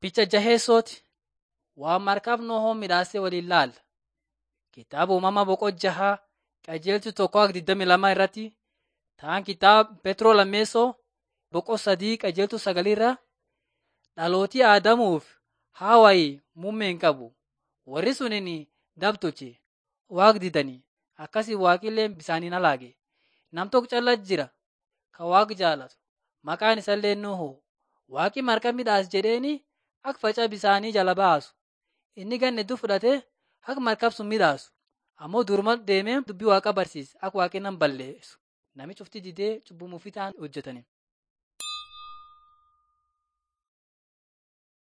Picha jaheessooti waan markaaf Nohoo midhaasee waliin laalla. Kitaaba uumamaa boqoo jahaa qajeelchi tokko akka 22 irratti ta'an kitaaba Petroo lammeessoo boqoo sadii qajeeltu sagalirra dhalootii Aadamuuf Hawaayii muummee hin qabu. Warri suniin dabtolche waaq didanii akkasii waaqillee bisaaniin halaage. Nam tokko calla jira kan waaq jaalatu maqaan isallee Nohoo. Waaqi marka midhaas jedheeni akka faca bisaanii jala baasu. Inni ganna hedduu fudhatee akka markab sun midhaasu. Ammoo duruma deemee dubbii waaqa barsiise akka waaqi nam balleessu. Namichi ufti didee cubbumuufi ta'an hojjetani.